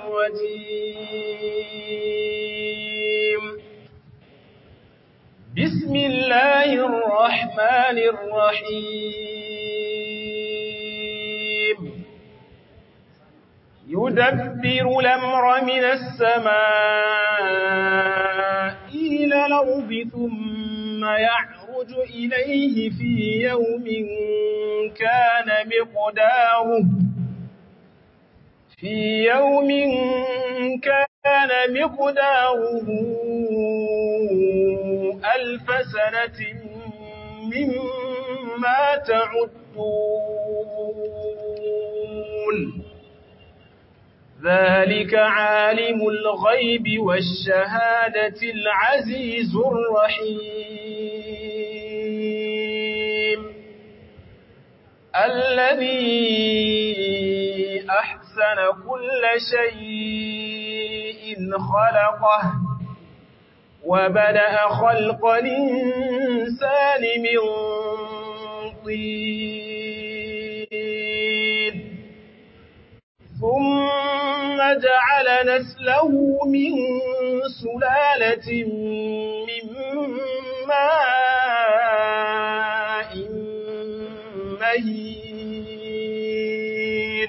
الرجيم بسم الله الرحمن الرحيم يدبر الأمر من السماء إلى الأرض ثم يعرج إليه في يوم كان مقداره في يوم كان مقداره ألف سنة مما تعدون ذلك عالم الغيب والشهادة العزيز الرحيم الذي أحسن كل شيء خلقه وبدأ خلق الإنسان من طين ثم جعل نسله من سلالة من ماء مهين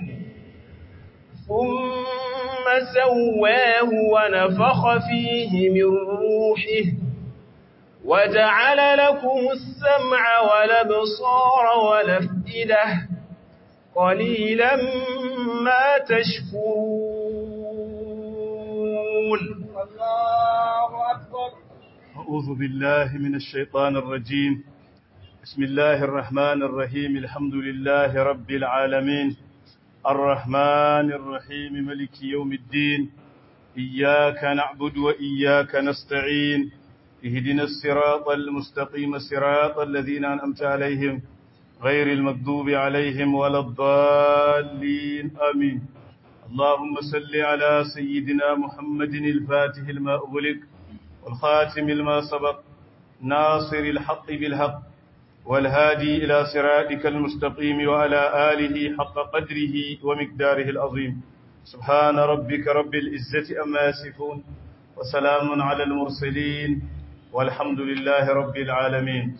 ثم سواه ونفخ فيه من روحه وجعل لكم السمع والابصار والافئده قليلا ما تشكرون الله أكبر أعوذ بالله من الشيطان الرجيم بسم الله الرحمن الرحيم الحمد لله رب العالمين الرحمن الرحيم ملك يوم الدين إياك نعبد وإياك نستعين اهدنا الصراط المستقيم صراط الذين أنعمت عليهم غير المكذوب عليهم ولا الضالين آمين اللهم صل على سيدنا محمد الفاتح الماء أغلق والخاتم الماء سبق ناصر الحق بالحق والهادي إلى صراطك المستقيم وعلى آله حق قدره ومقداره العظيم سبحان ربك رب العزة أما يصفون وسلام على المرسلين والحمد لله رب العالمين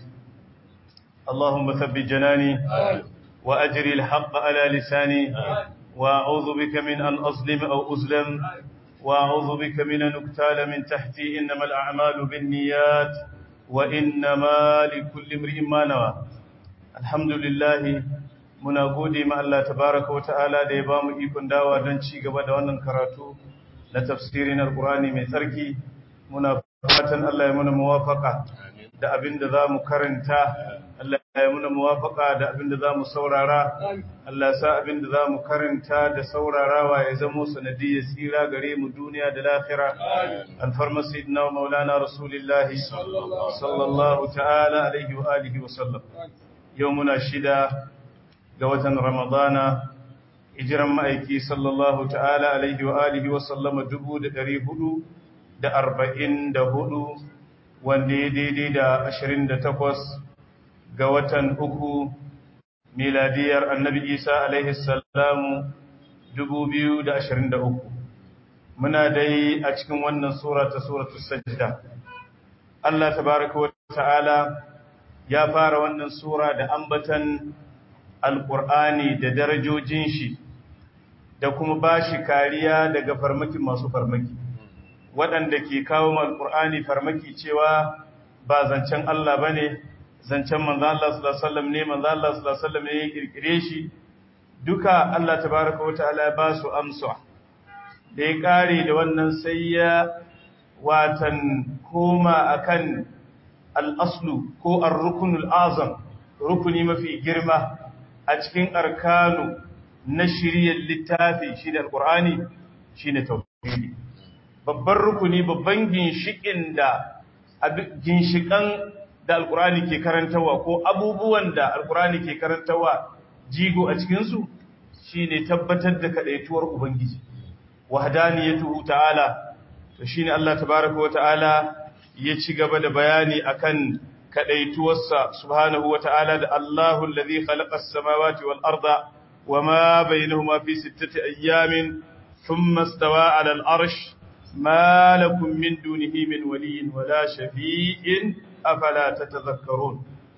اللهم ثبت جناني وأجري الحق على لساني وأعوذ بك من أن أظلم أو أظلم وأعوذ بك من أن أقتال من تحتي إنما الأعمال بالنيات وإنما لكل امرئ ما نوى الحمد لله muna gode ma Allah tabaraka wa ta'ala da ya bamu ikon dawa don ci gaba da wannan karatu na tafsirin alqurani mai tsarki muna fatan Allah ya muna muwafaka da abin da zamu karanta Allah ya muna muwafaka da abin da zamu saurara Allah ya sa abin da zamu karanta da saurarawa ya zamo sanadiyyar tsira gare mu duniya da lahira alfarma sayyidina wa maulana rasulillahi sallallahu ta'ala alaihi wa alihi wa sallam yau muna shida ga watan ramadana hijiran ma'aiki sallallahu ta'ala alaihi wa alihi wa sallama dubu da ɗari hudu da arba'in da hudu wanda ya daidai da ashirin da takwas ga watan uku miladiyar annabi isa alaihi salamu dubu biyu da ashirin da uku muna dai a cikin wannan sura ta suratu sajda Allah tabaraka wa ta'ala ya fara wannan sura da ambatan alƙur'ani da darajojin shi da kuma ba shi kariya daga farmaki masu farmaki waɗanda ke kawo alƙur'ani farmaki cewa ba zancen Allah ba ne zancen manzan Allah sallallahu ne manzan Allah sallallahu ne ya ƙirƙire shi duka Allah tabaraka wata'ala ya ba su amsa da ya ƙare da wannan sai ya watan koma akan al-aslu ko ar-rukunul azam rukuni mafi girma a cikin arkanu na shiryar littafi shi da alkur'ani shi ne tauhidi babban rukuni babban ginshikin da ginshikan da alkur'ani ke karantawa ko abubuwan da alkur'ani ke karantawa jigo a cikinsu shi ne tabbatar da kaɗaituwar ubangiji wahdaniyatuhu ta'ala to shine Allah tabaaraka wa ta'ala ya ci gaba da bayani akan kadaituwarsa subhanahu wa ta'ala da Allahu allazi khalaqa as-samawati wal arda wama bainahuma fi sittati ayyamin thumma istawa 'ala al-arsh ma lakum min dunihi min waliyyin wala shafi'in afala tatadhakkarun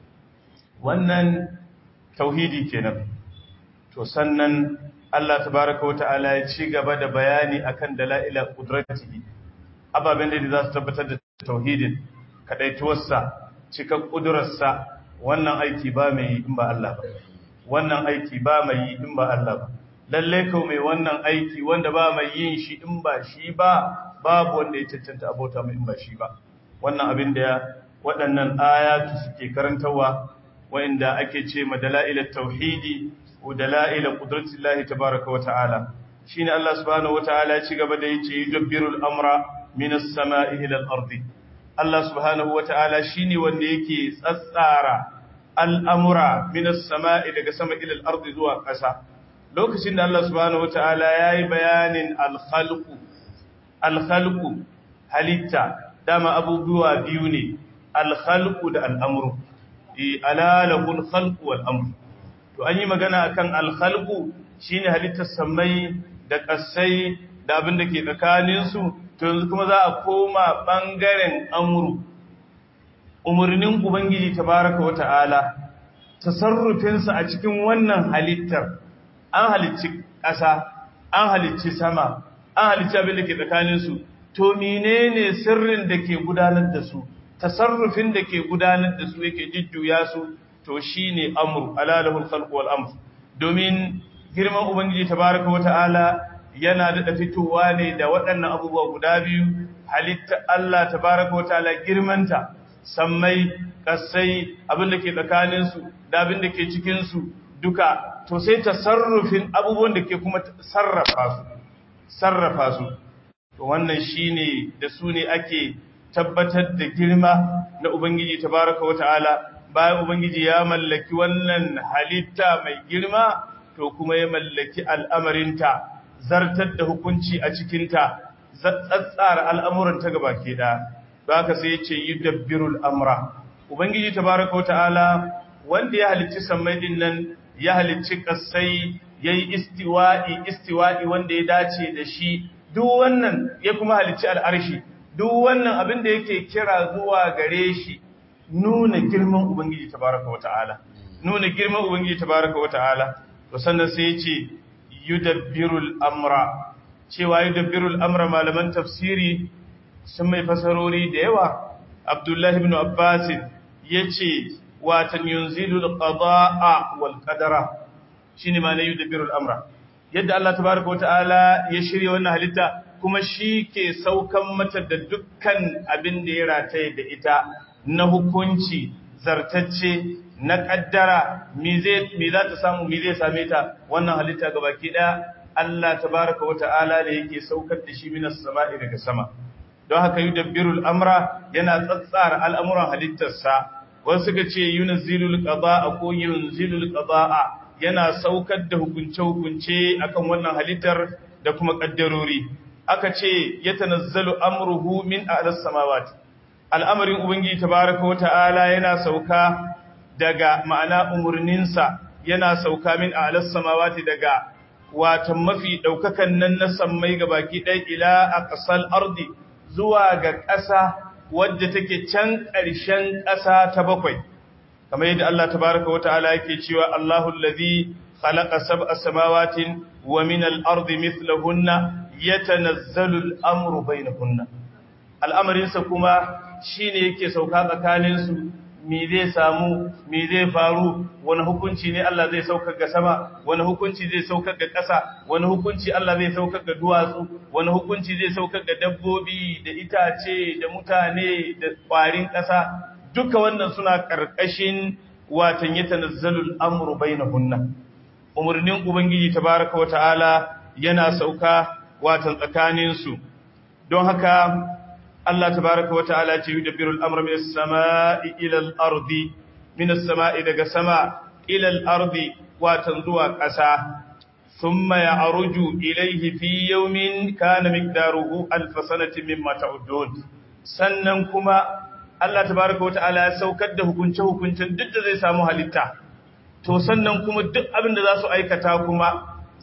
wannan tauhidi kenan to sannan Allah tabaaraka wata'ala ya ci gaba da bayani akan dalaila qudratihi ababen da za su tabbatar da tauhidin kadaituwarsa cikan kudurarsa wannan aiki ba mai yi in ba Allah ba wannan aiki ba mai yi in ba Allah ba lalle kau mai wannan aiki wanda ba mai yin shi in ba shi ba babu wanda ya cancanta abota mai in ba shi ba wannan abin da waɗannan ayatu suke karantawa wa'inda ake ce ma dala'ilat tauhidi wa dala'ila qudratillahi tabaaraka wa ta'ala shine Allah subhanahu wa ta'ala ya ci gaba da yace yudabbirul amra minas sama'i ila al-ardi Allah subhanahu wa ta'ala shine wanda yake tsatsara al'amura minas sama'i daga sama ila al-ardi zuwa ƙasa lokacin da Allah subhanahu wa ta'ala yayi bayanin al-khalqu al-khalqu halitta dama abubuwa biyu ne al-khalqu da al-amru ala lahul khalqu wal amru to an yi magana akan al-khalqu shine halittar samai da ƙasai da abin da ke tsakaninsu to yanzu kuma za a koma ɓangaren amuru umarnin ubangiji tabaraka wa ta'ala tasarrufinsa a cikin wannan halittar an halicci ƙasa an halicci sama an halicci abin da ke tsakaninsu to menene sirrin da ke gudanar da su tasarrufin da ke gudanar da su yake jujjuya su to shine amru alalahul khalq wal amr domin girman ubangiji tabaraka wa ta'ala yana daɗa fitowa ne da waɗannan abubuwa guda biyu halitta Allah tabaraka wataala girmanta sammai kasai abin da ke tsakaninsu da abin da ke cikinsu duka to sai tasarrufin abubuwan da ke kuma sarrafa su sarrafa su to wannan shine da su ne ake tabbatar da girma na ubangiji tabaraka wataala bayan ubangiji ya mallaki wannan halitta mai girma to kuma ya mallaki al'amarinta zartar da hukunci a cikinta tsatsara al'amuran ta gaba ke da ba ka sai ce yi dabbirul amra ubangiji ta baraka wata'ala wanda ya halicci sammai din nan ya halicci kasai ya yi istiwa'i istiwa'i wanda ya dace da shi duk wannan ya kuma halicci al'arshi duk wannan abin da yake kira zuwa gare shi nuna girman ubangiji ta baraka wata'ala nuna girman ubangiji ta baraka wata'ala to sannan sai ya ce yudabbirul amra cewa yudabbirul amra malaman tafsiri sun mai fasarori da yawa abdullahi ibn abbas yace watan yunzilul qada'a wal qadara shine ma ne yudabbirul amra yadda Allah tabaaraka wataala ya shirye wannan halitta kuma shi ke saukan mata da dukkan abin da ya rataye da ita na hukunci zartacce na kaddara mi za ta samu mi zai same ta wannan halitta ga baki daya Allah tabaraka wa ta'ala da yake saukar da shi minas sama'i daga sama don haka yudabbirul amra yana tsatsara al'amuran halittarsa wasu suka ce yunzilul qada'a ko yunzilul qada'a yana saukar da hukunce hukunce akan wannan halittar da kuma kaddarori aka ce yatanazzalu amruhu min a'las samawati al'amarin ubangiji tabaraka wa ta'ala yana sauka daga ma'ana umarninsa yana sauka min a alas samawati daga watan mafi ɗaukakan nan na sammai ga baki ɗaya ila a ƙasar ardi zuwa ga ƙasa wadda take can ƙarshen ƙasa ta bakwai kamar yadda Allah tabaraka wa ta'ala yake cewa Allahu allazi khalaqa sab'a samawatin wa min al-ardi mithlahunna yatanazzalu al-amru bainahunna al'amarinsa kuma shine yake sauka tsakaninsu me zai samu me zai faru wani hukunci ne Allah zai saukar ga sama wani hukunci zai saukar ga ƙasa wani hukunci Allah zai saukar ga duwatsu wani hukunci zai saukar ga dabbobi da itace da mutane da ƙwarin ƙasa duka wannan suna ƙarƙashin watan yatanazzalul amru bainahunna umurnin ubangiji tabaraka wata'ala yana sauka watan tsakanin su don haka Allah tabaraka wa ta'ala ce yudabbiru al-amra min as-sama'i ila al-ardi min as-sama'i daga sama ila al-ardi watan zuwa ƙasa thumma ya'ruju ilayhi fi yawmin kana miqdaruhu alf sanatin mimma ta'udun sannan kuma Allah tabaraka wa ta'ala ya saukar da hukunce hukuncin duk da zai samu halitta to sannan kuma duk abin da za su aikata kuma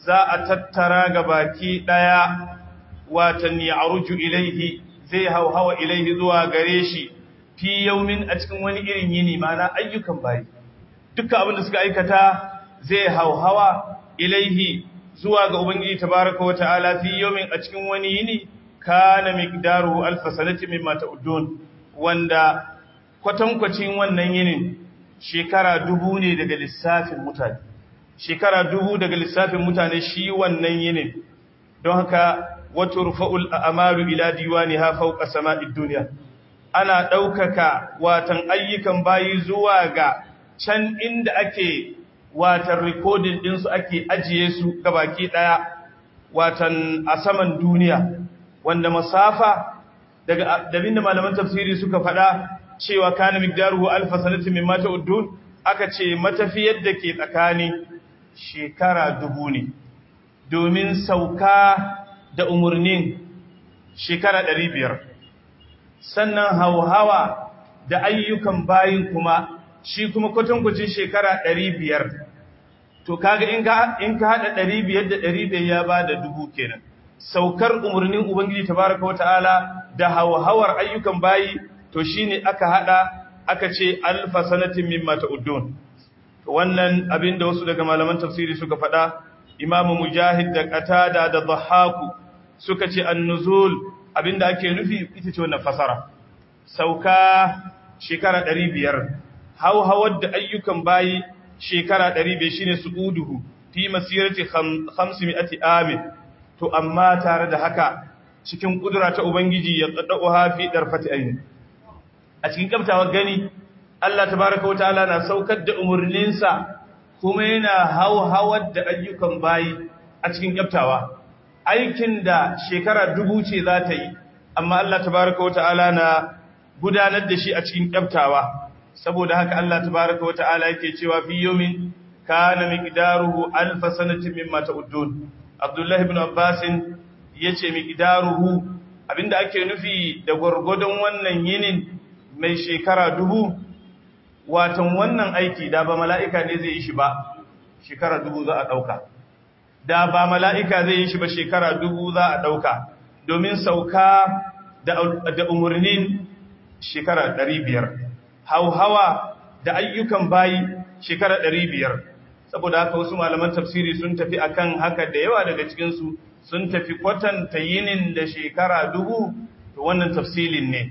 za a tattara ga baki ɗaya watan ya aruju ilaihi zai hauhawa ilaihi zuwa gare shi fi yaumin a cikin wani irin yini mana ayyukan bayi dukkan abin da suka aikata zai hauhawa ilaihi zuwa ga ubangiji tabaraka wata'ala fi yaumin a cikin wani yini kana miqdaruhu alf sanati mimma ta'udun wanda kwatankwacin wannan yinin shekara dubu ne daga lissafin mutane shekara dubu daga lissafin mutane shi wannan yinin don haka wato rufa'ul a'malu ila diwaniha fawqa sama'id dunya ana daukaka watan ayyukan bayi zuwa ga can inda ake watan recording din su ake ajiye su gabaki daya watan a saman duniya wanda masafa daga dabinda malaman tafsiri suka fada cewa kana miqdaruhu alf sanatin mimma ta'udun aka ce matafiyar da ke tsakani shekara dubu ne domin sauka da umurnin shekara ɗari biyar sannan hauhawa da ayyukan bayin kuma shi kuma kwatankwacin shekara ɗari biyar to kaga in ka haɗa ɗari biyar da ɗari biyar ya ba da dubu kenan saukar umarnin ubangiji tabaraka wata'ala da hauhawar ayyukan bayi to shine aka haɗa aka ce alfa sanatin mimma ta'uddun to wannan abin da wasu daga malaman tafsiri suka faɗa imamu mujahid da qatada da dhahaku suka ce annuzul abinda ake nufi ita ce wannan fasara sauka shekara 500 hauhawar da ayyukan bayi shekara 500 shine suuduhu fi masirati 500 amin to amma tare da haka cikin kudura ta ubangiji ya qaddauha fi darfati ayn a cikin kabtawar gani Allah tabaaraka wa ta'ala na saukar da umurninsa kuma yana hauhawar da ayyukan bayi a cikin kabtawa aikin da shekara dubu ce za ta yi amma Allah tabaraka wata'ala na gudanar da shi a cikin kyaftawa saboda haka Allah tabaraka wata'ala yake cewa fi yawmin kana miqdaruhu alf sanatin mimma ta'udun Abdullah ibn Abbas yace miqdaruhu abinda ake nufi da gurgudun wannan yinin mai shekara dubu watan wannan aiki da ba mala'ika ne zai yi shi ba shekara dubu za a dauka da ba mala'ika zai yi shi ba shekara dubu za a ɗauka domin sauka da umarnin shekara ɗari biyar hauhawa da ayyukan bayi shekara ɗari biyar saboda haka wasu malaman tafsiri sun tafi akan haka da yawa daga cikinsu sun tafi kwatanta yinin da shekara dubu to wannan tafsilin ne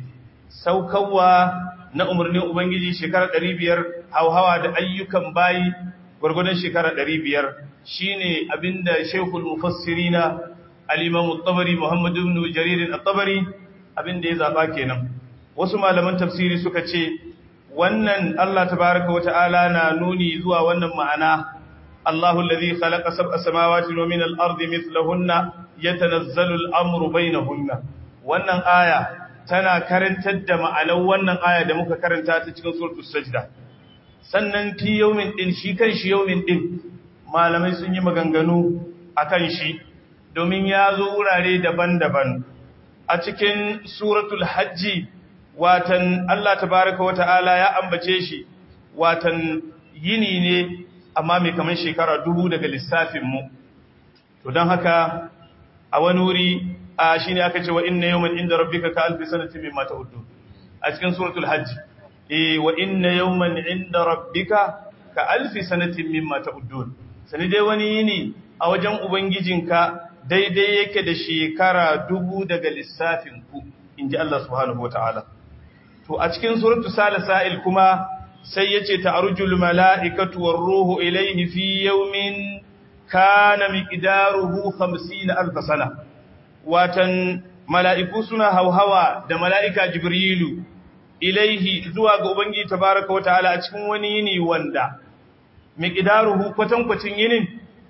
saukawa na umarnin ubangiji shekara ɗari biyar hauhawa da ayyukan bayi gwargwadon shekara ɗari biyar shine abinda Sheikhul Mufassirina al-Imam al-Tabari Muhammad ibn Jarir al-Tabari abinda ya zaba kenan wasu malaman tafsiri suka ce wannan Allah tabaaraka wa ta'ala na nuni zuwa wannan ma'ana Allahu alladhi khalaqa sab'a samawati wa min al-ardi mithlahunna yatanazzalu al-amru bainahunna wannan aya tana karantar da ma'anar wannan aya da muka karanta ta cikin suratul sajda sannan fi yawmin din shi kan shi yawmin din malamai sun yi maganganu a kan shi domin ya zo wurare daban-daban a cikin suratul hajji watan Allah tabaraka wata'ala ya ambace shi watan yini ne amma mai kamar shekara dubu daga lissafinmu to don haka a wani wuri a shi ne aka ce wa inna yawman inda rabbika ka alfi sanatin mimma ta'uddu a cikin suratul hajji eh wa inna yawman inda rabbika ka alfi sanatin mimma ta'uddun sani dai wani yini a wajen Ubangijinka daidai yake da shekara dubu daga lissafinku, in ji Allah subhanahu wa ta'ala. To, a cikin suratu Sa'il kuma sai ya ce, Ta'arujul mala'ikatuwar ruhu ilaihi fi yaumin kana miƙidaruhu hamsi na alfasana. Watan mala'iku suna hauhawa da mala'ika Jibrilu ilaihi zuwa ga Ubangiji tabaraka wa ta'ala a cikin wani yini wanda miqdaruhu kwatankwacin yinin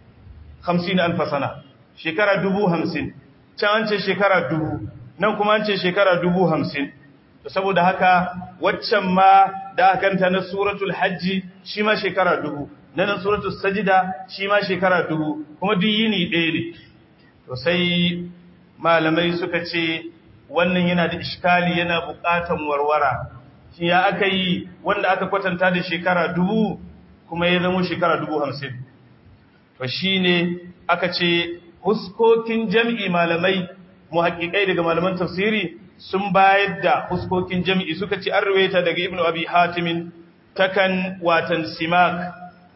50 alf sana shekara 50 can an ce shekara 1000 nan kuma an ce shekara 50 to saboda haka waccan ma da aka kanta na suratul hajji shi ma shekara 1000 nan suratul sajda shi ma shekara 1000 kuma duk yini ɗaya ne to sai malamai suka ce wannan yana da iskali yana buƙatan warwara shi ya aka yi wanda aka kwatanta da shekara dubu kuma ya zama shekara dubu hamsin to shine aka ce huskokin jam'i malamai muhaqqiqai daga malaman tafsiri sun bayar da huskokin jam'i suka ce an ruwaita daga ibnu abi hatim takan watan simak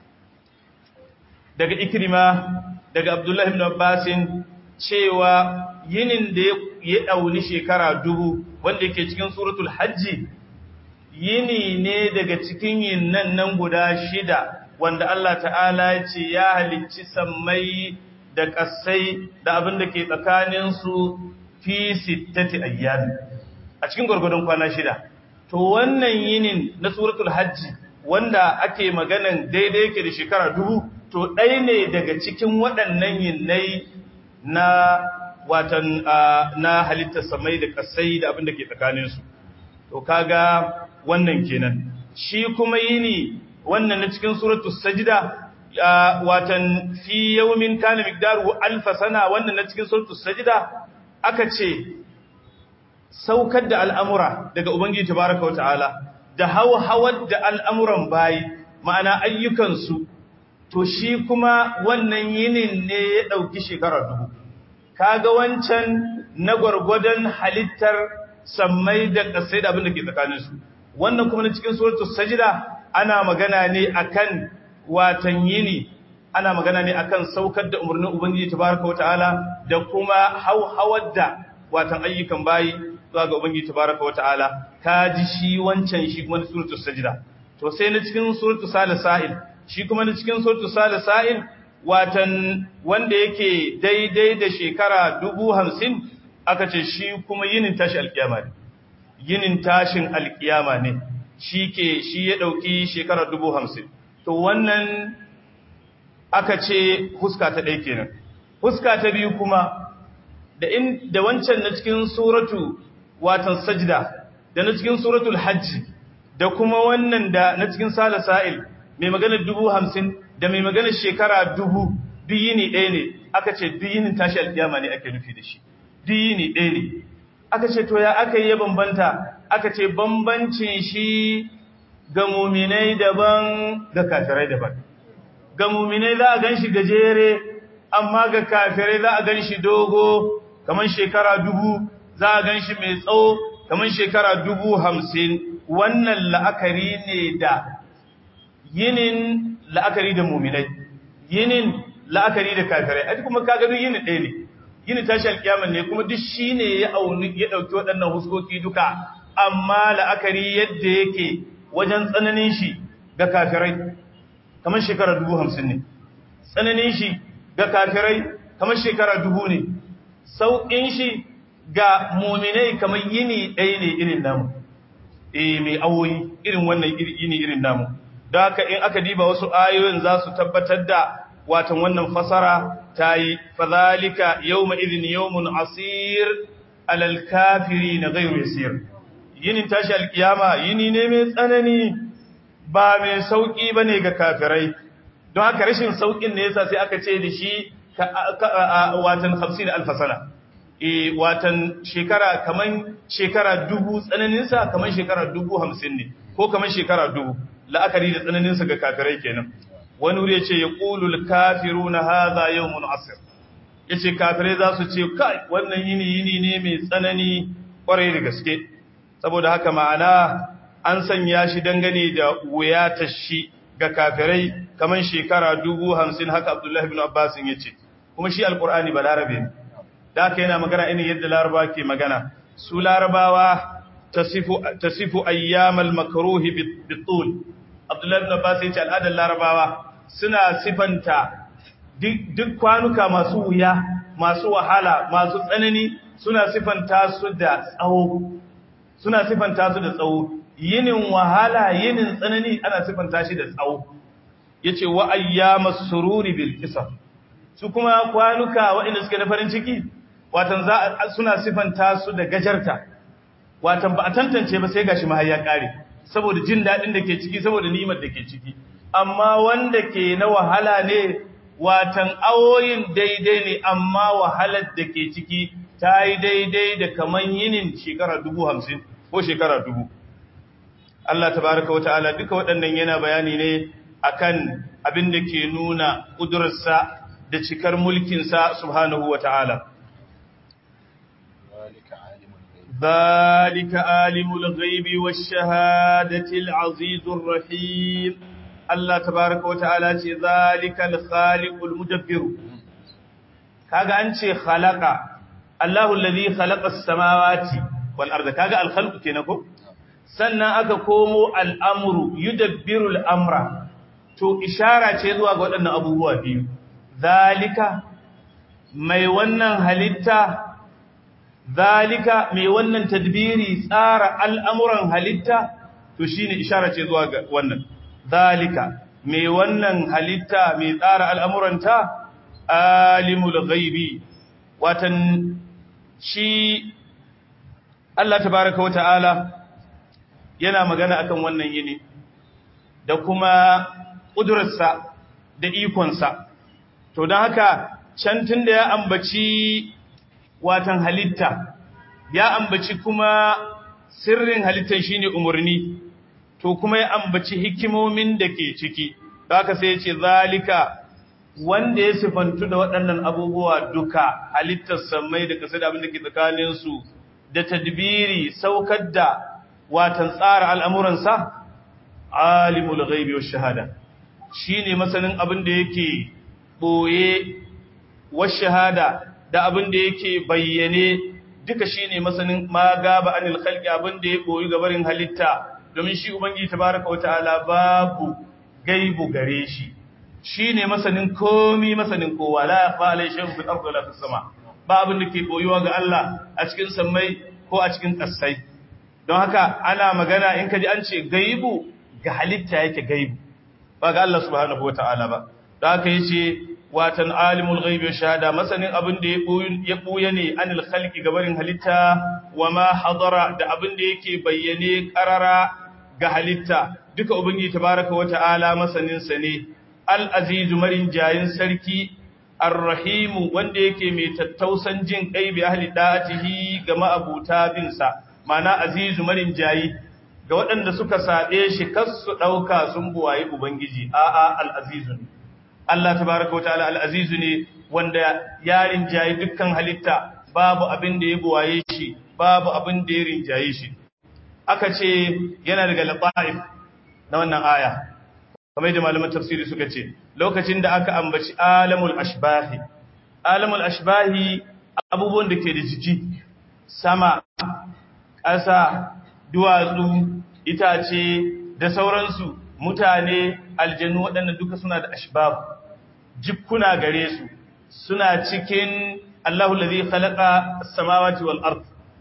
daga ikrima daga abdullahi ibn abbasin cewa yinin da ya ɗauni shekara dubu wanda yake cikin suratul hajji yini ne daga cikin yin nan nan guda shida wanda Allah ta'ala ya ce ya halicci sammai da ƙasai da abin da ke tsakaninsu fi sittati ayyami a cikin gwargwadon kwana shida to wannan yinin na suratul hajji wanda ake maganan daidai yake da shekara dubu to ɗaya ne daga cikin waɗannan yinnai na watan na halittar samai da ƙasai da abin da ke tsakaninsu to kaga wannan kenan shi kuma yini wannan na cikin suratul sajda watan fi yawmin kana miqdaru alf sana wannan na cikin suratul sajda aka ce saukar da al'amura daga ubangiji tabaaraka wa ta'ala da hawhawar da al'amuran bayi ma'ana ayyukansu to shi kuma wannan yinin ne ya dauki shekara dubu kaga wancan na gwargwadon halittar sammai da kasai da abin da ke tsakaninsu wannan kuma na cikin suratul sajda ana magana ne akan watan yini ana magana ne akan saukar da umarnin ubangiji tabaraka wataala da kuma hauhawar da watan ayyukan bayi zuwa ga ubangiji tabaraka wataala kaji shi wancan shi kuma na suratul sajda to sai na cikin suratul salisail shi kuma na cikin suratul salisail watan wanda yake daidai da shekara dubu hamsin aka ce shi kuma yinin tashi alkiyama ne yinin tashin alkiyama ne shi ke shi ya ɗauki shekara dubu hamsin to wannan aka ce huska ta ɗai kenan huska ta biyu kuma da in da wancan na cikin suratu watan sajda da na cikin suratul hajji da kuma wannan da na cikin sala sa'il mai maganar dubu hamsin da mai maganar shekara dubu duyini ɗaya ne aka ce duyinin tashi alkiyama ne ake nufi da shi duyini ɗaya ne aka ce to ya aka yi ya bambanta aka ce bambancin shi ga muminai daban ga kafirai daban ga muminai za a gan shi gajere amma ga kafirai za a gan shi dogo kamar shekara dubu za a gan shi mai tsawo kamar shekara dubu hamsin wannan la'akari ne da yinin la'akari da muminai yinin la'akari da kafirai a kuma kaga duk yinin ɗaya ne yinin tashi alkiyama ne kuma duk shi ne ya auni ya ɗauki waɗannan huskoki duka amma la'akari yadda yake wajen tsananin shi ga kafirai kamar shekara dubu hamsin ne tsananin shi ga kafirai kamar shekara dubu ne sauƙin shi ga muminai kamar yini ɗaya ne irin namu eh mai awoyi irin wannan yini irin namu don haka in aka diba wasu ayoyin za su tabbatar da watan wannan fasara ta yi fazalika yawma idhin yawmun asir alal kafiri na gairu yasir yinin tashi alkiyama yini ne mai tsanani ba mai sauki bane ga kafirai don haka rashin saukin ne yasa sai aka ce da shi watan 50 alfasana e watan shekara kaman shekara dubu tsananinsa kaman shekara dubu hamsin ne ko kaman shekara dubu la'akari da tsananinsa ga kafirai kenan wani wuri ya ce ya ƙulul kafiru na haza yau mun asir ya ce kafirai za su ce kai wannan yini yini ne mai tsanani ƙwarai da gaske saboda haka ma'ana an sanya shi dangane da wuyatar shi ga kafirai kamar shekara dubu hamsin haka abdullahi bin abbasin ya ce kuma shi alƙur'ani ba larabe ne da haka yana magana irin yadda laraba ke magana su larabawa tasifu ayyamal makruhi bitul abdullahi bin abbas ya ce al'adar larabawa suna sifanta duk kwanuka masu wuya masu wahala masu tsanani suna sifanta su da tsawo suna sifanta su da tsawo yinin wahala yinin tsanani ana sifanta shi da tsawo yace wa ayyamas sururi bil qisam su kuma kwanuka waɗanda suke na farin ciki watan za suna sifanta su da gajarta watan ba a tantance ba sai gashi ma ya kare saboda jin dadin da ke ciki saboda ni'imar da ke ciki amma wanda ke na wahala ne watan awoyin daidai ne amma wahalar da ke ciki ta yi daidai da kaman yinin shekara dubu hamsin ko shekara dubu Allah tabaraka wa ta'ala duka waɗannan yana bayani ne akan abin da ke nuna ƙudurarsa da cikar mulkinsa subhanahu wa ta'ala. ذلك عالم الغيب والشهادة العزيز الرحيم الله تبارك وتعالى ذلك الخالق المدبر kaga an ce khalaqa Allahu allazi khalaqa as-samawati wal arda kaga al-khalq kenan ko sannan aka komo al-amru yudabbiru al-amra to ishara ce zuwa ga waɗannan abubuwa biyu zalika mai wannan halitta zalika mai wannan tadbiri tsara al'amuran halitta to shine ishara ce zuwa ga wannan zalika mai wannan halitta mai tsara al'amuranta alimul ghaibi watan shi Allah tabaraka wa ta'ala yana magana akan wannan yini da kuma ƙudurarsa da ikonsa to don haka can tun da ya ambaci watan halitta ya ambaci kuma sirrin halittar shine umarni to kuma ya ambaci hikimomin da ke ciki haka sai ya ce zalika wanda ya sifantu da waɗannan abubuwa duka halittar samai da ƙasa da abin da ke tsakaninsu da tadbiri saukar da watan tsara al'amuransa alimul ghaibi wa shahada shine masanin abin da yake boye wa shahada da abin da yake bayyane duka shine masanin ma gaba anil khalqi abin da ya boyi gabarin halitta domin shi ubangiji tabaraka wataala babu gaibu gare shi shine masanin komi masanin kowa la yakhfa alai shay'un fil ardi wala fis sama ba abin da ke boyuwa ga Allah a cikin sammai ko a cikin ƙasai don haka ana magana in kaji an ce gaibu ga halitta yake gaibu ba ga Allah subhanahu wataala ba don haka yace watan alimul ghaibi wa shahada masanin abin da ya buya ne anil khalqi gabarin halitta wa ma hadara da abin da yake bayyane karara ga halitta duka ubangiji tabaraka wa ta'ala masanin sa ne al azizu marin jayin sarki ar-rahim wanda yake mai tattausan jin kai bi ahli da'atihi ga ma'abuta bin sa mana azizu marin jayi ga waɗanda suka sabe shi kasu dauka sun buwaye ubangiji a'a al azizu ne Allah tabaraka wa ta'ala al-azizu ne wanda ya rinjaye dukkan halitta babu abin da ya buwaye shi babu abin da ya rinjaye shi aka ce yana daga lataif na wannan aya kamar da malaman tafsiri suka ce lokacin da aka ambaci alamul ashbahi alamul ashbahi abubuwan da ke da jiki sama ƙasa duwatsu itace da sauransu mutane aljanu waɗannan duka suna da ashbahu jikkuna gare su suna cikin Allahu allazi khalaqa as-samawati wal ard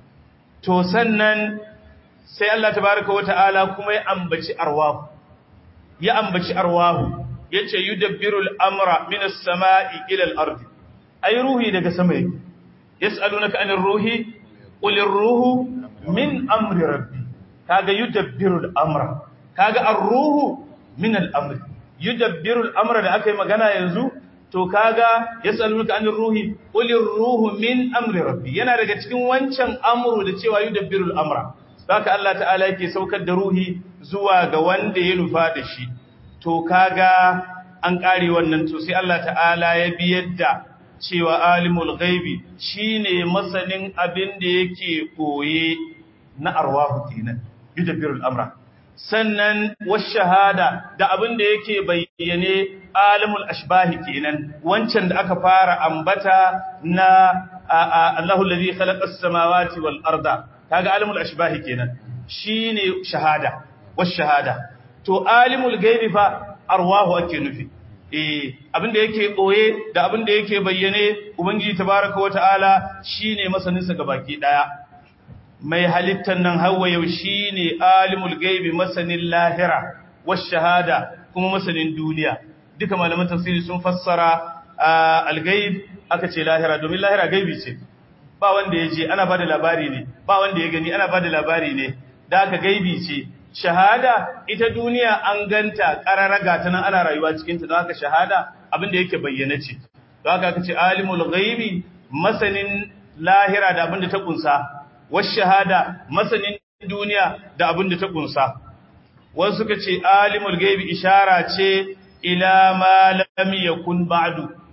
to sannan sai Allah tabaaraka wa ta'ala kuma ya ambaci arwahu ya ambaci arwahu yace yudabbiru al-amra min as-sama'i ila al-ard ay ruhi daga sama yake yas'alunaka anir ruhi qul ar-ruhu min amri rabbi kaga yudabbiru al-amra kaga ar-ruhu min al-amri yudabbiru al-amra da akai magana yanzu to kaga yasalunka anir ruhi qulir ruhu min amri rabbi yana daga cikin wancan amru da cewa yudabbiru al-amra haka Allah ta'ala yake saukar da ruhi zuwa ga wanda ya nufa da shi to kaga an kare wannan to sai Allah ta'ala ya biyar da cewa alimul ghaibi shine masanin abin da yake koye na arwahu kenan yudabbiru al-amra sannan shahada da abin da yake bayyane alimul ashbahi kenan wancan da aka fara ambata na Allahu allazi khalaqas samawati wal arda kaga alimul ashbahi kenan shine shahada shahada to alimul ghaibi fa arwahu ake nufi eh abin da yake boye da abin da yake bayyane ubangiji tabaaraka wa ta'ala shine masanin sa gabaki daya mai halittar nan hawa yau shi ne alimul gaibi masanin lahira wasu shahada kuma masanin duniya duka malaman tafsiri sun fassara algaib aka ce lahira domin lahira gaibi ce ba wanda ya je ana ba da labari ne ba wanda ya gani ana ba da labari ne da aka gaibi ce shahada ita duniya an ganta ƙararraga ta nan ana rayuwa cikinta don haka shahada abinda yake bayyana ce don haka aka ce alimul gaibi masanin lahira da abinda ta kunsa shahada masanin duniya da abin da ta kunsa wasu suka ce alimul gaibi ishara ce ila ma lam yakun ba'du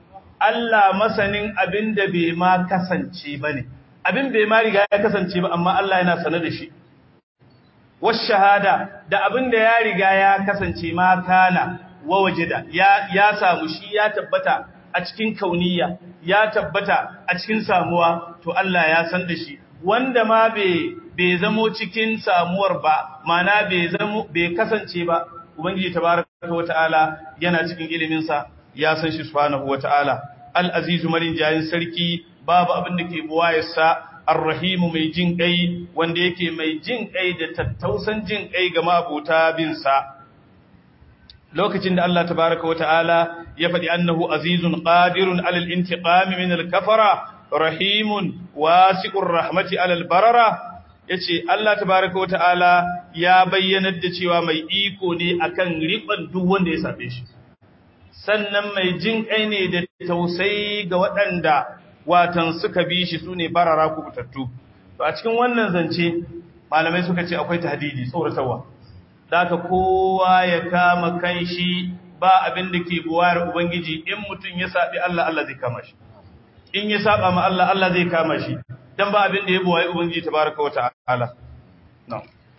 Allah masanin abin da bai ma kasance ba ne, abin bai ma riga ya kasance ba, amma Allah yana sane da shi. Wasu shahada da abin da ya riga ya kasance ma kana wa wajida, ya samu shi ya tabbata a cikin kauniya, ya tabbata a cikin samuwa, to Allah ya san da shi. Wanda ma bai zamo cikin samuwar ba, mana bai kasance ba, Ubangiji tabaraka wa ta'ala yana cikin iliminsa ya san shi subhanahu wa ta'ala. Al'azizu marin jayin sarki babu abin da ke buwayarsa, arrahimu mai jin ƙai wanda yake mai jin ƙai da tattausan jin ƙai ga mabuta binsa. Lokacin da Allah tabaraka wa ta'ala ya faɗi annahu azizun ƙadirun alal intiqami min al-kafara, rahimun wasiƙun rahmati alal barara, ya ce Allah tabaraka wa ta'ala ya bayyanar da cewa mai iko ne akan riƙon duk wanda ya saɓe shi sannan mai jin ƙai ne da tausayi ga waɗanda watan suka bi shi su ne barara kubutattu to a cikin wannan zance malamai suka ce akwai tahdidi tsoratarwa ka kowa ya kama kan shi ba abin da ke buwayar ubangiji in mutum ya saɓi Allah Allah zai kama shi in ya saɓa ma Allah Allah zai kama shi dan ba abin da ya buwaye ubangiji tabaraka wa ta'ala no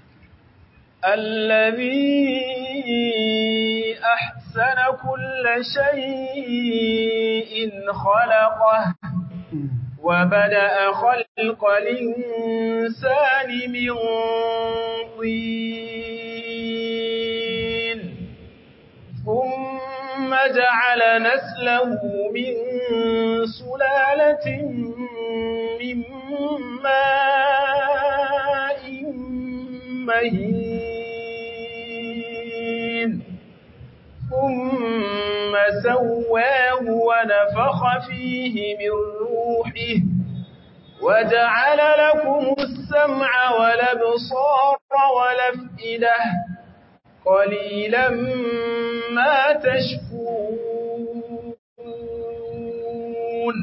الذي أحسن كل شيء خلقه وبدأ خلق الإنسان من طين ثم جعل نسله من سلالة من ماء مهين ثم سواه ونفخ فيه من روحه وجعل لكم السمع والابصار والافئده قليلا ما تشكرون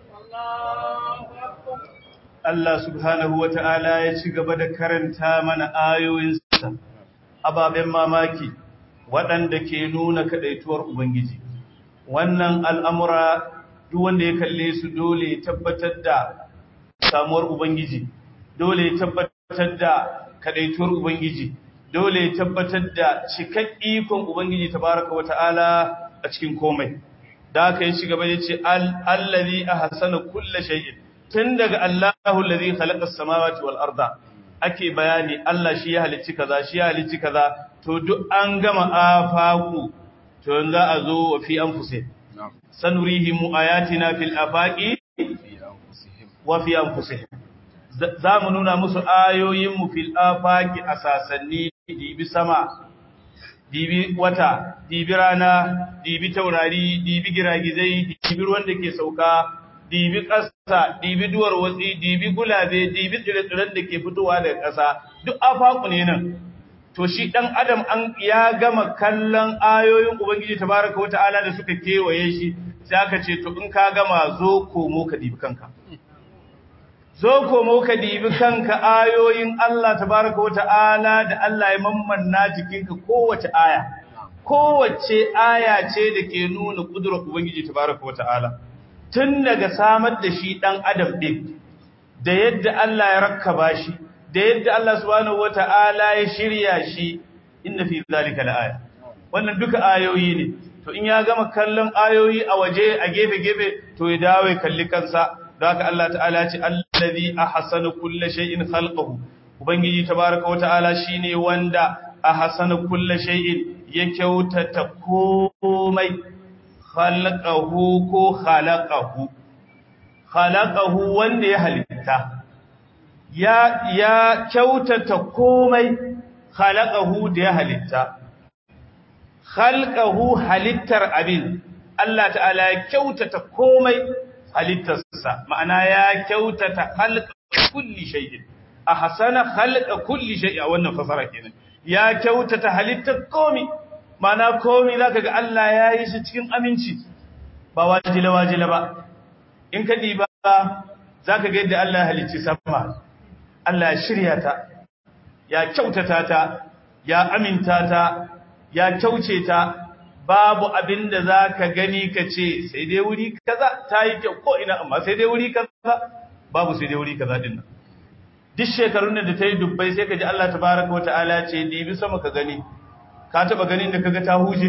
Allah subhanahu wa ta'ala ya ci gaba da karanta mana ayoyinsa, ababen mamaki waɗanda ke nuna kaɗaituwar Ubangiji. Wannan al'amura duk wanda ya kalle su dole ya tabbatar da samuwar Ubangiji, dole ya tabbatar da kaɗaituwar Ubangiji, dole ya tabbatar da cikak ikon Ubangiji tabaraka wa ta'ala a cikin komai. Da aka yi ci gaba ya ce, Allazi a hasana kulle shay'in. tun daga Allahu allazi khalaqas samawati wal arda ake bayani Allah shi ya halicci kaza shi ya halicci kaza to duk an gama afaku to yanzu a zo wa fi anfusih sanurihim ayatina fil afaqi wa fi anfusih za mu nuna musu ayoyin mu fil afaqi asasanni dibi sama dibi wata dibi rana dibi taurari dibi giragizai dibi ruwan da ke sauka dibi ƙasa, dibi duwar watsi, dibi gulabe, dibi tsire-tsiren da ke fitowa daga ƙasa, duk afaku ne nan. To shi ɗan Adam an ya gama kallon ayoyin Ubangiji tabaraka wata'ala da suka kewaye shi, sai aka ce, to in ka gama zo komo ka dibi kanka. Zo komo ka dibi kanka ayoyin Allah tabaraka wata'ala da Allah ya mammanna jikinka kowace aya. Kowace aya ce da ke nuna ƙudurar Ubangiji tabaraka wata'ala. tun daga samar da shi ɗan adam ɗin da yadda Allah ya rakkaba shi da yadda Allah subhanahu wata'ala ya shirya shi inna fi zalika la'aya wannan duka ayoyi ne to in ya gama kallon ayoyi a waje a gefe-gefe to ya dawo ya kalli kansa da haka Allah ta'ala ce allazi ahsana kulli shay'in khalqahu ubangiji tabaaraka wata'ala shine wanda ahsana kulli shay'in ya kyautata komai khalaqahu ko khalaqahu khalaqahu wanda ya halitta ya ya kyautata komai khalaqahu da ya halitta khalqahu halittar abin Allah ta'ala ya kyautata komai halittarsa ma'ana ya kyautata khalqa kulli shay'in ahsana khalqa kulli shay'in wannan fasara kenan ya kyautata halittar komai mana komi za ka ga Allah ya yi shi cikin aminci ba wajila-wajila ba in ka ɗiba za ka ga yadda Allah ya halicci sama Allah ya shirya ta ya kyautata ta ya aminta ta ya kyauce ta babu abin da za ka gani ka ce sai dai wuri kaza ta yi kyau ko ina amma sai dai wuri kaza babu sai dai wuri kaza din nan duk shekarun da ta yi dubbai sai ka ji Allah tabaraka wa ta'ala ce dibi sama ka gani ka taba ganin da kaga ta huje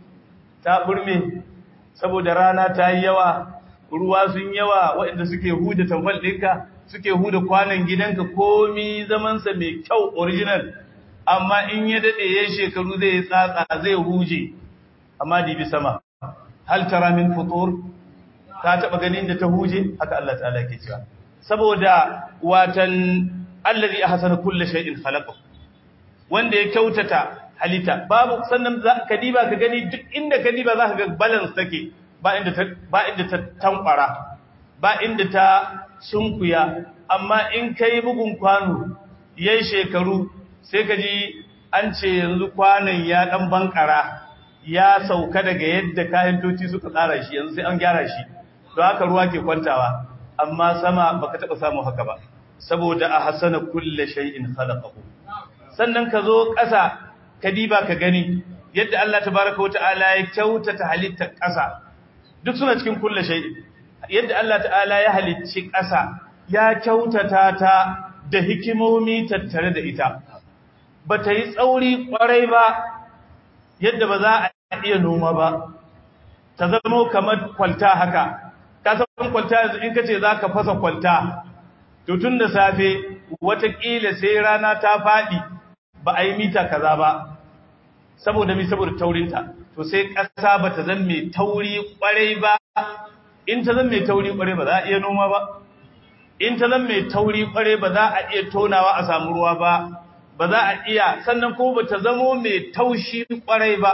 ta burme saboda rana ta yi yawa ruwa sun yawa waɗanda suke huda tamfal ɗinka suke huda kwanan gidanka komi zamansa mai kyau original amma in ya daɗe ya shekaru zai tsatsa zai huje amma dibi sama hal tara min futur ka taba ganin da ta huje haka Allah ta'ala ke cewa saboda watan allazi ahsana kulli shay'in khalaqa wanda ya kyautata halitta babu sannan ka diba ka gani duk inda ka diba za ka ga balance take ba inda ta ba inda ta tankwara ba inda ta sunkuya amma in kai bugun kwano yayin shekaru sai ka ji an ce yanzu kwanan ya dan bankara ya sauka daga yadda kayan toci suka tsara shi yanzu sai an gyara shi don haka ruwa ke kwantawa amma sama baka taba samu haka ba saboda a hasana kulle shay'in khalaqahu sannan ka zo ƙasa ka diba ka gani yadda Allah tabaraka wata'ala ya kyautata halittar ƙasa duk suna cikin kulle shay'in yadda Allah ta'ala ya halicci ƙasa ya kyautata ta da hikimomi tattare da ita bata yi tsauri kwarai ba yadda ba za a iya noma ba ta zama kamar kwalta haka ka san kwalta yanzu in kace zaka fasa kwalta to tun da safe watakila sai rana ta faɗi ba a yi mita kaza ba saboda mi saboda taurinta to sai ƙasa ba ta zan mai tauri ƙwarai ba in ta zan mai tauri ƙwarai ba za a iya noma ba in ta zan mai tauri ƙwarai ba za a iya tonawa a samu ruwa ba ba za a iya sannan kuma ba ta zamo mai taushi ƙwarai ba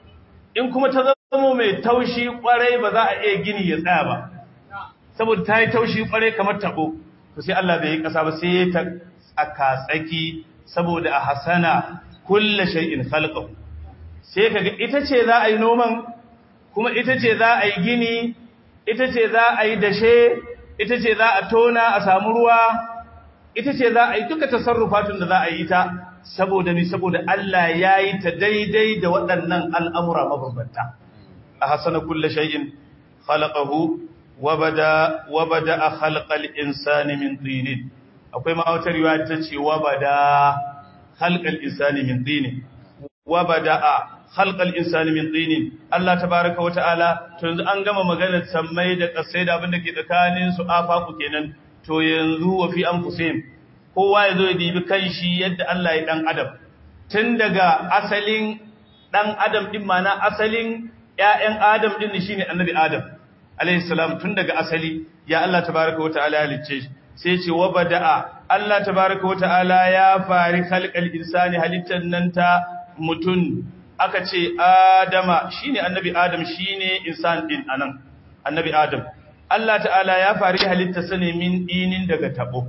in kuma ta zamo mai taushi ƙwarai ba za a iya gini ya tsaya ba saboda ta yi taushi ƙwarai kamar taɓo to sai Allah bai yi ƙasa ba sai ta tsaka tsaki saboda a hasana kulla shay'in khalqahu sai kaga ita ce za a yi noman kuma ita ce za a yi gini ita ce za a yi dashe ita ce za a tona a samu ruwa ita ce za a yi duka tasarrufatun da za a yi ta saboda ni saboda Allah ya yi ta daidai da waɗannan al'amura mabambanta a hasana kulla shay'in khalaqahu wabada wabada a khalqal insani min tinin akwai ma wata riwaya ta ce wabada khalqal insani min tinin wabada khalqal insani min tinin Allah tabaaraka wa ta'ala to yanzu an gama maganar sammai da kasai da abin da ke tsakanin su afaku kenan to yanzu wa fi anfusihim kowa yazo ya dibi kanshi yadda Allah ya dan adam tun daga asalin dan adam din mana asalin ƴaƴan adam din shine annabi adam alayhi salam tun daga asali ya Allah tabaaraka wa ta'ala halicce shi sai ce wa bada'a Allah tabaaraka wa ta'ala ya fari khalqal insani halittan nan ta mutun aka ce adama shine annabi adam shine insan din anan annabi adam Allah ta'ala ya fari halitta sane min dinin daga tabo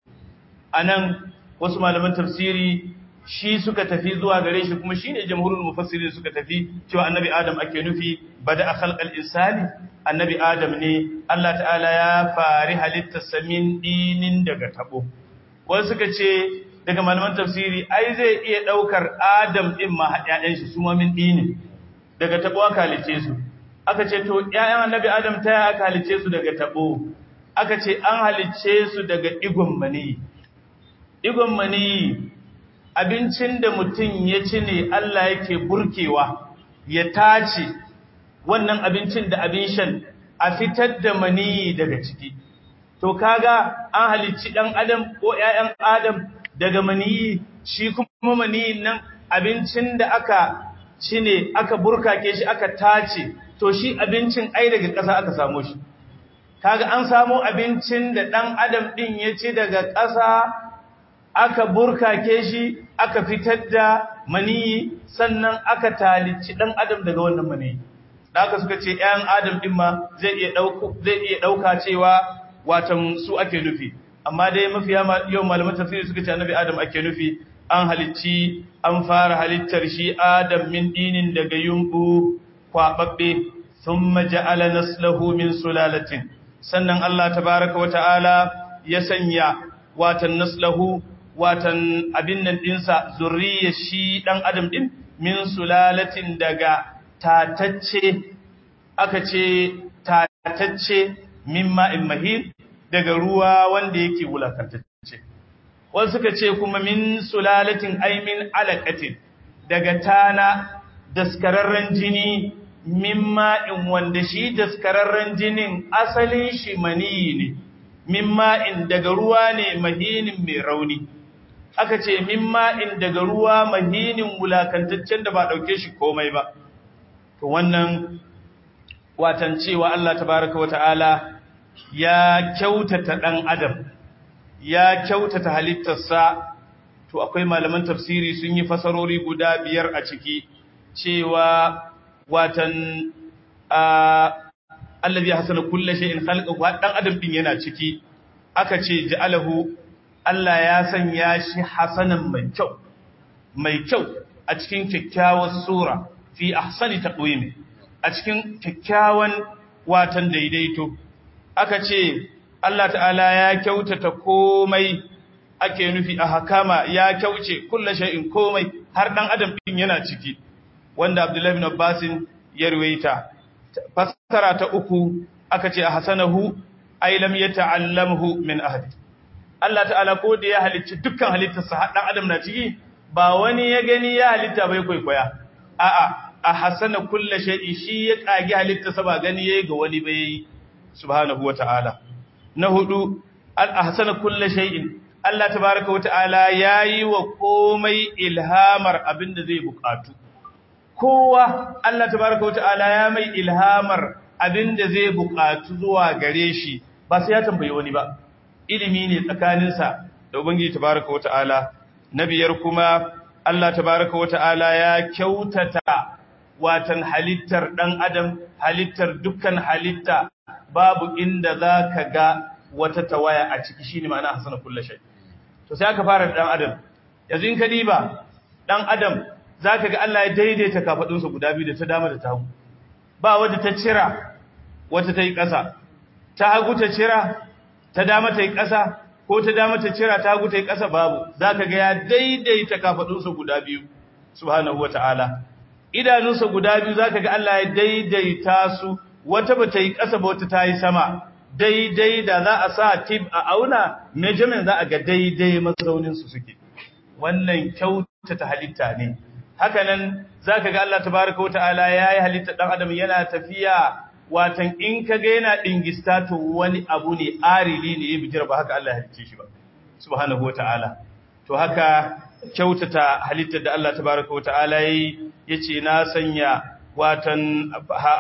anan wasu malaman tafsiri shi suka tafi zuwa gare shi kuma shine jamhurul mufassirin suka tafi cewa annabi adam ake nufi bada khalqal insani annabi adam ne Allah ta'ala ya fari halitta samin dinin daga tabo wasu suka ce daga malaman tafsiri ai zai iya daukar adam din ma ƴaƴan shi su ma min dinin daga tabo aka halice su aka ce to ƴaƴan annabi adam ta ya aka halice su daga tabo aka ce an halice su daga digon mani digon mani abincin da mutum ya ci ne Allah yake burkewa ya tace wannan abincin da abin shan a fitar da maniyi daga ciki to kaga an halicci dan adam ko ƴaƴan adam daga maniyi shi kuma maniyin nan abincin da aka ci ne aka burkake shi aka tace to shi abincin ai daga ƙasa aka samu shi kaga an samu abincin da dan adam din ya ci daga ƙasa aka burkake shi aka fitar da maniyi sannan aka talici dan adam daga wannan maniyi da aka suka ce ƴan adam din ma zai iya dauko zai iya dauka cewa watan su ake nufi amma dai mafiya yau malaman tafsiri suka ce annabi adam ake nufi an halicci an fara halittar shi adam min dinin daga yumbu kwababbe thumma ja'ala naslahu min sulalatin sannan Allah tabaaraka wa ta'ala ya sanya watan naslahu watan abin nan dinsa zurriyar shi dan adam din min sulalatin daga tatacce aka ce tatacce mimma in mahin daga ruwa wanda yake wulakantacce wasu suka ce kuma min sulalatin aimin alaqatin daga tana daskararren jini mimma in wanda shi daskararren jinin asalin shi maniyi ne mimma in daga ruwa ne mahinin mai rauni aka ce mimma in daga ruwa mahinin wulakantaccen da ba dauke shi komai ba to wannan watan cewa Allah tabaraka wata'ala ya kyautata dan adam ya kyautata halittarsa to akwai malaman tafsiri sun yi fasarori guda biyar a ciki cewa watan allazi hasana kulli shay'in khalqahu dan adam din yana ciki aka ce ja'alahu Allah ya sanya shi hasanan mai kyau mai kyau a cikin kyakkyawar sura fi ahsani taqwimi a cikin kyakkyawan watan daidaito aka ce Allah ta'ala ya kyautata komai ake nufi a hakama ya kyauce kullu shay'in komai har dan adam din yana ciki wanda Abdullah ibn Abbas ya ruwaita fassara ta uku aka ce a hasanahu ay lam yata'allamhu min ahad Allah ta'ala ko da ya halicci dukkan halittarsa har dan adam na ciki ba wani ya gani ya halitta bai kwaikwaya a'a a hasana kullu shay'in shi ya kage halittarsa ba gani yayi ga wani bai subhanahu wata'ala na hudu al ahsana kullu shay'in Allah tabaaraka wata'ala yayi wa komai ilhamar abinda zai bukatu kowa Allah tabaaraka wata'ala ya mai ilhamar abinda zai bukatu zuwa gare shi ba sai ya tambayi wani ba ilimi ne tsakaninsa da ubangiji tabaaraka wata'ala nabiyar kuma Allah tabaaraka wata'ala ya kyautata watan halittar dan adam halittar dukkan halitta babu inda za ka ga wata tawaya a ciki shi ne ma'ana hasana kulle shai to sai aka fara ɗan adam yanzu in ka diba ɗan adam za ka ga Allah ya daidaita kafaɗinsa guda biyu da ta dama da ta hagu ba wadda ta cira wata ta yi ƙasa ta hagu ta cira ta dama ta yi ƙasa ko ta dama ta cira ta hagu ta yi ƙasa babu za ka ga ya daidaita kafaɗinsa guda biyu subhanahu wa ta'ala idanunsa guda biyu za ka ga Allah ya daidaita su wata ba ta yi ƙasa ba wata ta yi sama daidai da za a sa tip a auna measurement za a ga daidai mazauninsu suke wannan kyautata halitta ne hakanan za ka ga Allah tabaraka wa ta'ala ya yi halitta ɗan adam yana tafiya watan in ka ga yana ɗingista to wani abu ne arili ne ya bijira ba haka Allah ya halicce shi ba subhanahu wa ta'ala to haka kyautata halittar da Allah tabaraka wa ta'ala yi yace na sanya watan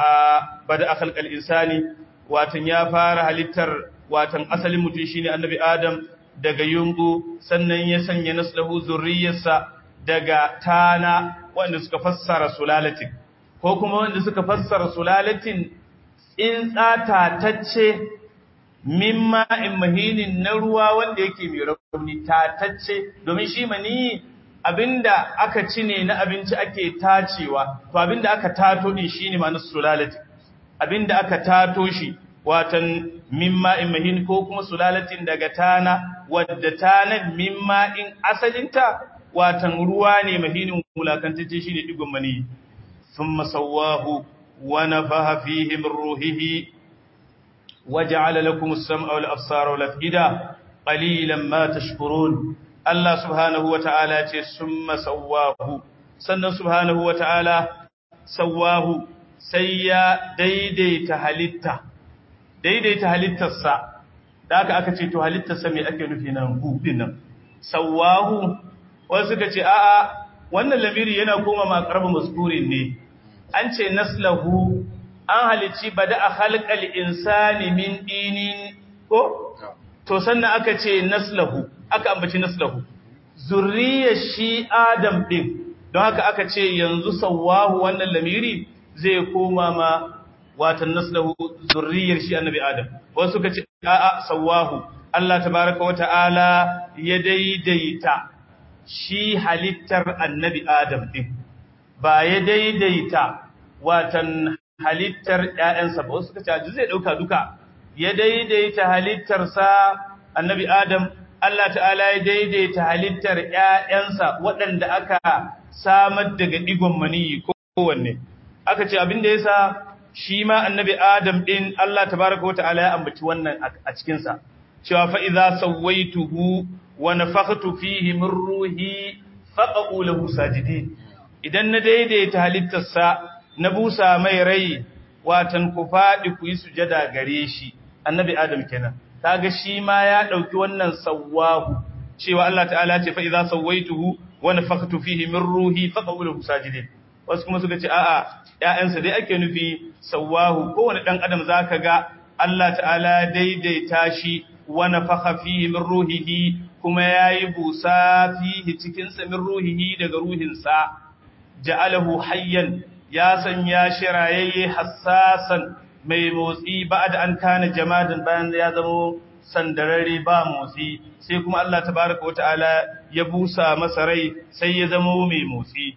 bada akhalqal insani watan ya fara halittar watan asalin mutum shine annabi adam daga yungu sannan ya sanya naslahu zurriyarsa daga tana wanda suka fassara sulalatin ko kuma wanda suka fassara sulalatin in tsatatacce mimma in mahinin na ruwa wanda yake mai rauni tatacce domin shi mani abinda aka ci ne na abinci ake tacewa to abinda aka tato din shine ma'anar sulalati abinda aka tato shi watan mimma in mahin ko kuma sulalatin daga tana wadda tanan mimma in asalinta watan ruwa ne mahinin mulakantacce shine digon mani thumma sawahu wa nafaha fihi min ruhihi waja'ala lakum as-sam'a wal absara wal af'ida qalilan ma tashkurun Allah subhanahu wata'ala ce summa sawahu sannan subhanahu wata'ala sawahu sai ya daidaita halitta daidaita halittarsa da aka aka ce to halittarsa me ake nufi nan hu nan sawahu wasu suka ce a'a wannan lamiri yana koma ma qarbu maskurin ne an ce naslahu an halici bada a khalqal insani min dinin ko to sannan aka ce naslahu aka ambaci naslahu zurriyar shi adam din don haka aka ce yanzu sawahu wannan lamiri zai koma ma watan naslahu zurriyar shi annabi adam wasu suka ce a'a sawahu Allah tabaraka wa ta'ala ya daidaita shi halittar annabi adam din ba ya daidaita watan halittar ƴaƴansa ba wasu suka ce zai dauka duka ya daidaita halittarsa annabi adam Allah ta'ala ya daidaita halittar ƴaƴansa waɗanda aka samar daga digon maniyi kowanne aka ce abin da yasa shi ma annabi Adam din Allah tabaaraka wa ta'ala ya ambaci wannan a cikin sa cewa fa idza sawaituhu wa nafakhtu fihi min ruhi faqu lahu sajidin idan na daidaita halittarsa na busa mai rai watan ku fadi ku yi sujada gare shi annabi Adam kenan kaga shi ma ya dauki wannan sawahu cewa Allah ta'ala ce fa idza sawaituhu wa nafakhtu fihi min ruhi faqu lahu sajidin wasu kuma suka ce a'a ƴaƴansa dai ake nufi sawahu kowane dan adam zaka ga Allah ta'ala daidaita shi wa nafakha fihi min ruhihi kuma yayi busa fihi cikin sa min ruhihi daga ruhinsa ja'alahu hayyan ya sanya shi rayayye hassasan mai motsi ba'da an kana jamadan bayan ya zama sandararre ba motsi sai kuma Allah tabaraka wa ta'ala ya busa masa rai sai ya zama mai motsi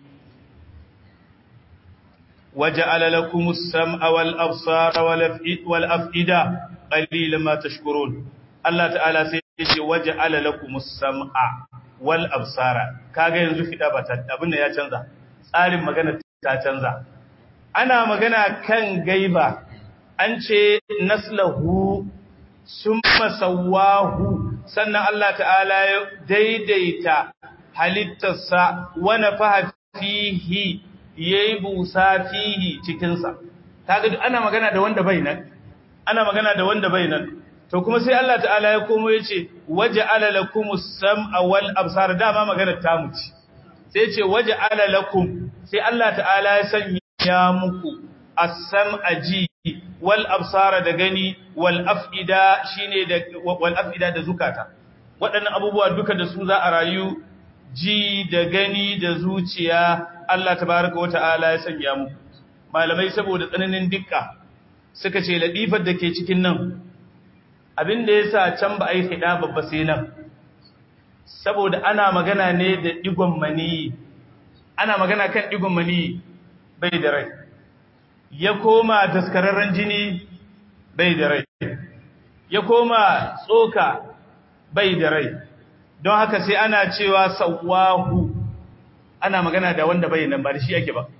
وجعل لكم السمع والأبصار والأفئدة قليلا ما تشكرون الله تعالى سيشي وجعل لكم السمع والأبصار kaga yanzu fida ba ta abin da ya canza tsarin magana ta canza ana magana kan gaiba an ce naslahu summa sawahu sannan Allah ta'ala ya daidaita halittarsa wa nafaha fihi yayi busa fihi cikin sa kaga ana magana da wanda bai nan ana magana da wanda bai nan to kuma sai Allah ta'ala ya komo yace waja'ala lakumus sam'a wal absar dama magana ta muci sai yace waja'ala lakum sai Allah ta'ala ya sanya muku as-sam'a ji wal absara da gani wal afida shine da wal afida da zukata waɗannan abubuwa duka da su za a rayu ji da gani da zuciya Allah tabaraka wa ta'ala ya sanya mu malamai saboda tsananin dukka suka ce ladifar da ke cikin nan abinda yasa can ba a yi hida babba sai nan saboda ana magana ne da digon mani ana magana kan digon mani bai da rai ya koma daskararren jini bai da rai ya koma tsoka bai da rai don haka sai ana cewa sawahu ana magana da wanda bai nan ba da shi ake ba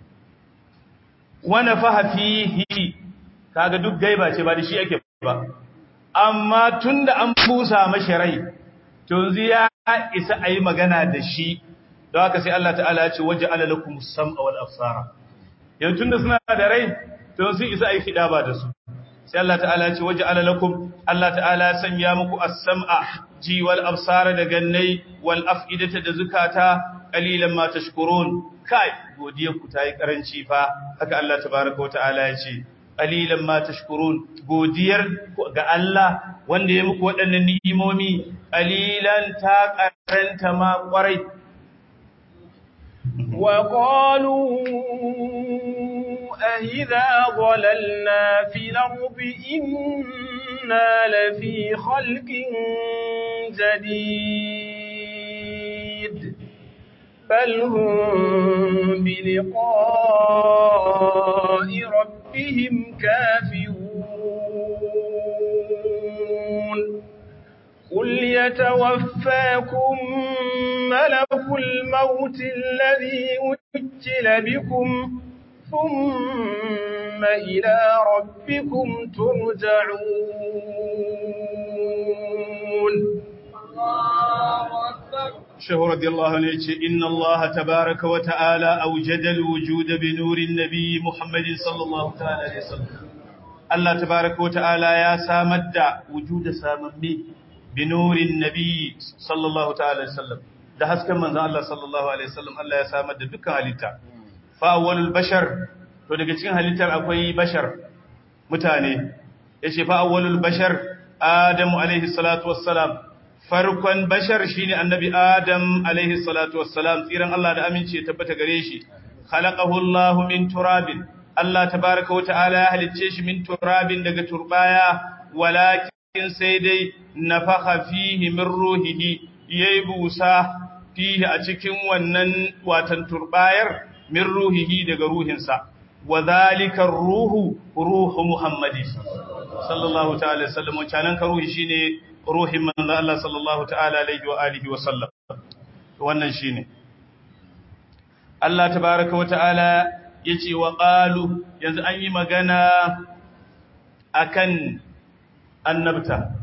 wana faha fihi kaga duk gaiba ce ba da shi ake ba amma tunda an busa mashi rai to yanzu ya isa ayi magana da shi don haka sai Allah ta'ala ya ce waja'ala lakumus sam'a wal absara yanzu tunda suna da rai to sun isa ayi fida ba da su sai Allah ta'ala ya ce waja'ala lakum Allah ta'ala ya sanya muku as-sam'a ji wal absara da gannai wal af'idata da zukata qalilan ma tashkurun kai godiyar ku tayi karanci fa haka Allah tabaaraka wa ta'ala ya ce qalilan ma tashkurun godiyar ga Allah wanda ya muku waɗannan ni'imomi qalilan ta karanta ma kwarai وقالوا أئذا ضللنا في الأرض إنا لفي خلق جديد بل هم بلقاء ربهم كافرون قل يتوفاكم ملك الموت الذي وكل بكم ثم إلى ربكم ترجعون شهر رضي الله عنه إن الله تبارك وتعالى أوجد الوجود بنور النبي محمد صلى الله تعالى عليه وسلم الله تبارك وتعالى يا سامد وجود ساممي بنور النبي صلى الله تعالى عليه وسلم da hasken manzon Allah sallallahu alaihi wasallam Allah ya samar da dukkan halitta fa awwalul bashar to daga cikin halittar akwai bashar mutane yace fa awwalul bashar adamu alaihi salatu wassalam farkon bashar shine annabi adam alaihi salatu wassalam tsiran Allah da aminci ya tabbata gare shi khalaqahu Allah min turabin Allah tabaaraka wa ta'ala ya halicce shi min turabin daga turbaya walakin sai dai nafakha fihi min ruhihi yayi busa fihi a cikin wannan watan turbayar min ruhihi daga ruhinsa wa zalika ruhu ruhu muhammadi sallallahu ta'ala sallam wancan ka ruhi shine ruhin manzo Allah sallallahu ta'ala alaihi wa alihi wa sallam wannan shine Allah tabaaraka wa ta'ala yace wa qalu yanzu an yi magana akan annabta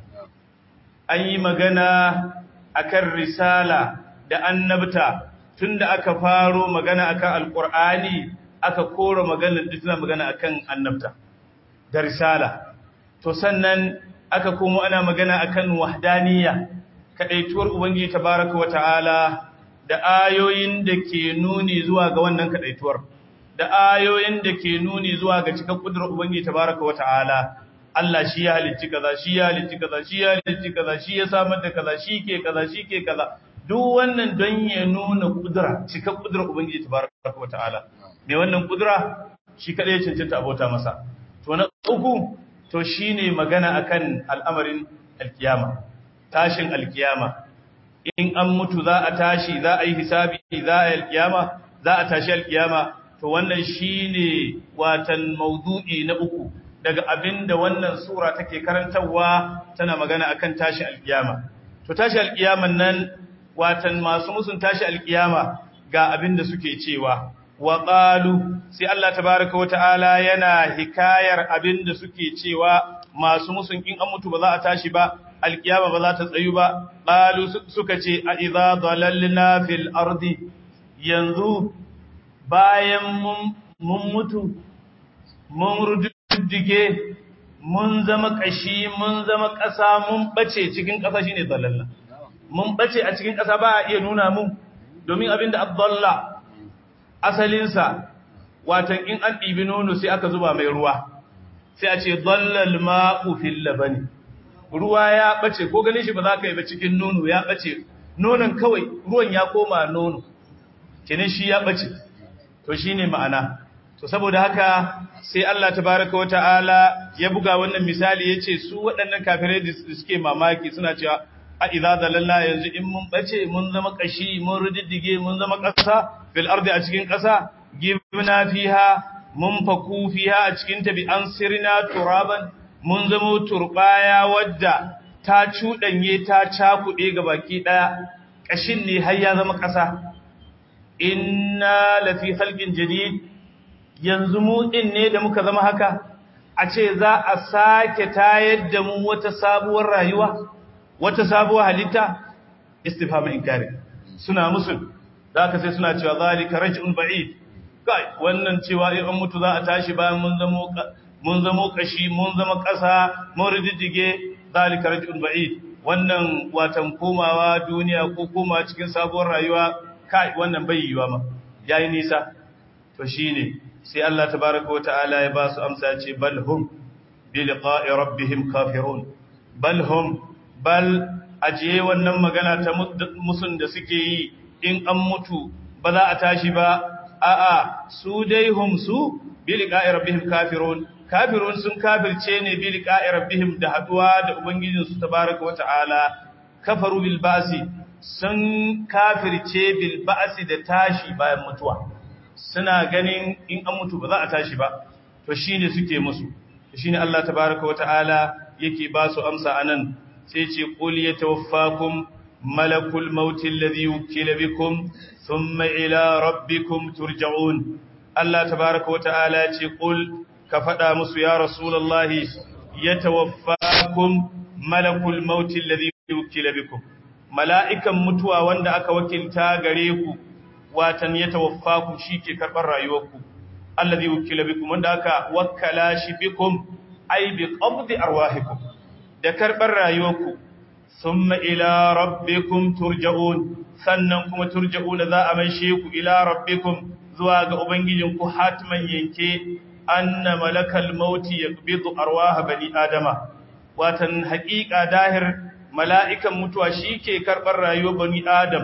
an yi magana akan risala da annabta tunda aka faro magana akan alqur'ani aka kora magana duk magana akan annabta da risala to sannan aka komo ana magana akan wahdaniyya kadaituwar ubangiji tabaraka wa ta'ala da ayoyin da ke nuni zuwa ga wannan kadaituwar da ayoyin da ke nuni zuwa ga cikin kudurar ubangiji tabaraka wa ta'ala Allah shi ya halicci kaza shi ya halicci kaza shi ya halicci kaza shi ya samar da kaza shi ke kaza shi ke kaza duk wannan don ya nuna kudura cikin kudurar ubangiji tabaraka wa ta'ala me wannan kudura shi kadai ya cancanta abota masa to na uku to shine magana akan al'amarin alkiyama tashin alkiyama in an mutu za a tashi za a yi hisabi za a yi alkiyama za a tashi alkiyama to wannan shine watan maudu'i na uku daga abinda wannan sura take karantarwa tana magana akan tashi alkiyama to tashi alkiyaman nan watan masu musun tashi alkiyama ga abinda suke cewa wa qalu sai Allah tabaaraka wa ta'ala yana hikayar abinda suke cewa masu musun in an mutu ba za a tashi ba alkiyama ba za ta tsayu ba qalu suka ce a idza dalalna fil ardi yanzu bayan mun mutu mun rududdige mun zama kashi mun zama ƙasa mun bace cikin ƙasa shine dalalla mun bace a cikin ƙasa ba a iya nuna mu domin abinda abdallah asalinsa watan in an ɗibi nono sai aka zuba mai ruwa sai a ce dallal ma'u fil labani ruwa ya bace ko ganin shi ba za ka yi ba cikin nono ya bace nonon kawai ruwan ya koma nono kinin shi ya bace to shine ma'ana to saboda haka sai Allah tabaraka wa ta'ala ya buga wannan misali yace su waɗannan kafirai da suke mamaki suna cewa a idza dalalla yanzu in mun bace mun zama kashi mun rudiddige mun zama ƙasa fil ardi a cikin ƙasa gibna fiha mun faku fiha a cikin ta bi an sirna turaban mun zama turbaya wadda ta cudanye ta cakuɗe ga baki ɗaya ƙashin ne har ya zama ƙasa inna lafi khalqin jadid yanzu mu din ne da muka zama haka a ce za a sake tayar da mu wata sabuwar rayuwa wata sabuwar halitta istifham inkari suna musul da aka sai suna cewa zalika raj'un ba'id kai wannan cewa in an mutu za a tashi bayan mun zamo mun zamo kashi mun zama ƙasa mun riddige zalika raj'un ba'id wannan watan komawa duniya ko komawa cikin sabuwar rayuwa kai wannan bai yiwa ma yayi nisa to shine sai Allah tabaaraka wataala ya ba su amsa ce bal hum bi liqa'i rabbihim kafirun bal hum bal ajiye wannan magana ta musun da suke yi in an mutu ba za a tashi ba a'a su dai hum su bi liqa'i rabbihim kafirun kafirun sun kafirce ne bi liqa'i rabbihim da haduwa da ubangijin su tabaaraka wataala kafaru bil ba'si sun kafirce bil ba'si da tashi bayan mutuwa suna ganin in an mutu ba za a tashi ba to shine suke musu shine Allah tabaaraka wataala yake ba su amsa anan sai ce qul yatawaffakum malakul maut alladhi wukila bikum thumma ila rabbikum turja'un Allah tabaaraka wataala ce qul ka fada musu ya rasulullahi yatawaffakum malakul maut alladhi wukila bikum mala'ikan mutuwa wanda aka wakilta gare ku watan yatawaffakum shike karbar rayuwarku alladhi wukila bikum wanda aka wakkala shi bikum ay bi qabdi arwahikum da karɓar rayuwarku summa ila rabbikum turja'un sannan kuma turja'una za a maishe ku ila rabbikum zuwa ga ubangijinku hatman yanke anna malakal mauti yaqbidu arwaha bani adama watan haƙiƙa dahir mala'ikan mutuwa shike karɓar rayuwar bani adam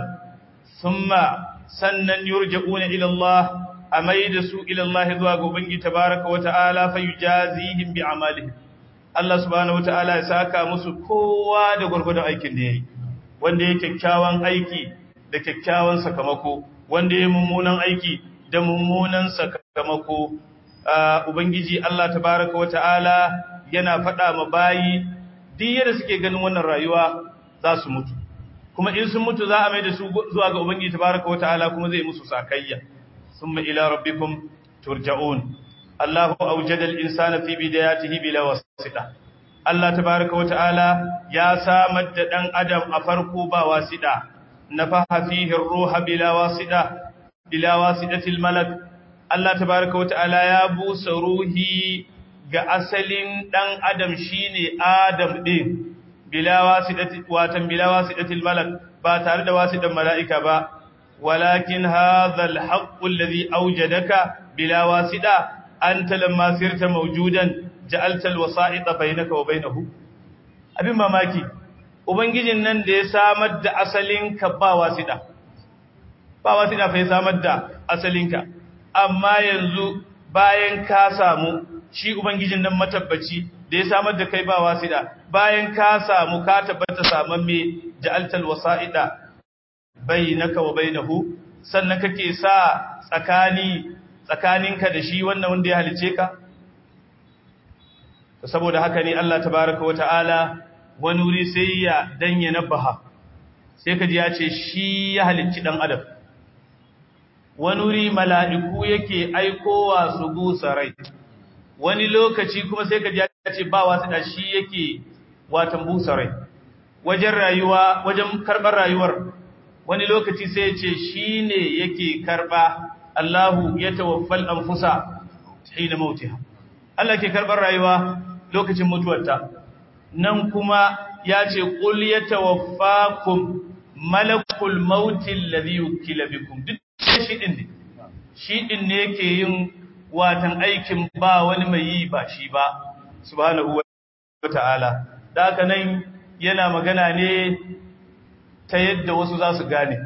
summa sannan yurja'una ila Allah amaida su ila Allah zuwa ga ubangiji tabaaraka wa ta'ala fayujazihim bi amalihim Allah subhanahu wataala ya saka musu kowa da gurgurdan aikin da yayi wanda yake kyakkyawan aiki da kyakkyawan sakamako wanda yake mummunan aiki da mummunan sakamako ubangiji Allah tabaaraka wataala yana faɗa ma bayi duk yadda suke ganin wannan rayuwa za su mutu kuma in sun mutu za a mai da su zuwa ga ubangiji tabaaraka wataala kuma zai musu sakayya summa ila rabbikum turja'un Allahu awjada al-insana fi bidayatihi bila wasita Allah tabaaraka wa ta'ala ya samar da dan adam a farko ba wasida nafaha fihi ar-ruha bila wasida bila wasidatil malak Allah tabaaraka wa ta'ala ya busa ruhi ga asalin dan adam shine adam din bila wasidati watan bila wasidatil malak ba tare da wasidan mala'ika ba walakin hadha al-haqq alladhi awjadaka bila wasida anta lamma sirta mawjudan ja'alta al-wasa'ita bainaka wa bainahu abin mamaki ubangijin nan da ya samar da asalinka ba wasida ba wasida fa ya samar da asalinka amma yanzu bayan ka samu shi ubangijin nan matabbaci da ya samar da kai ba wasida bayan ka samu ka tabbata saman me ja'altal wasa'ida bainaka wa bainahu sannan kake sa tsakani tsakaninka da shi wannan wanda ya halice ka saboda haka ne Allah tabaraka wa ta'ala wani wuri sai ya danya nabaha sai kaji ya ce shi ya halicci dan adam wani wuri mala'iku yake aikowa su gusa rai wani lokaci kuma sai kaji ya ce ba wasu da shi yake watan busa rai wajen rayuwa wajen karɓar rayuwar wani lokaci sai ya ce shi ne yake karɓa Allahu ya tawaffal anfusa hina mautiha Allah ke karɓar rayuwa lokacin mutuwarta nan kuma ya ce qul yatawaffakum malakul mauti alladhi yukila bikum duk shi din ne shi din ne yake yin watan aikin ba wani mai yi ba shi ba subhanahu wa ta'ala da haka nan yana magana ne ta yadda wasu za su gane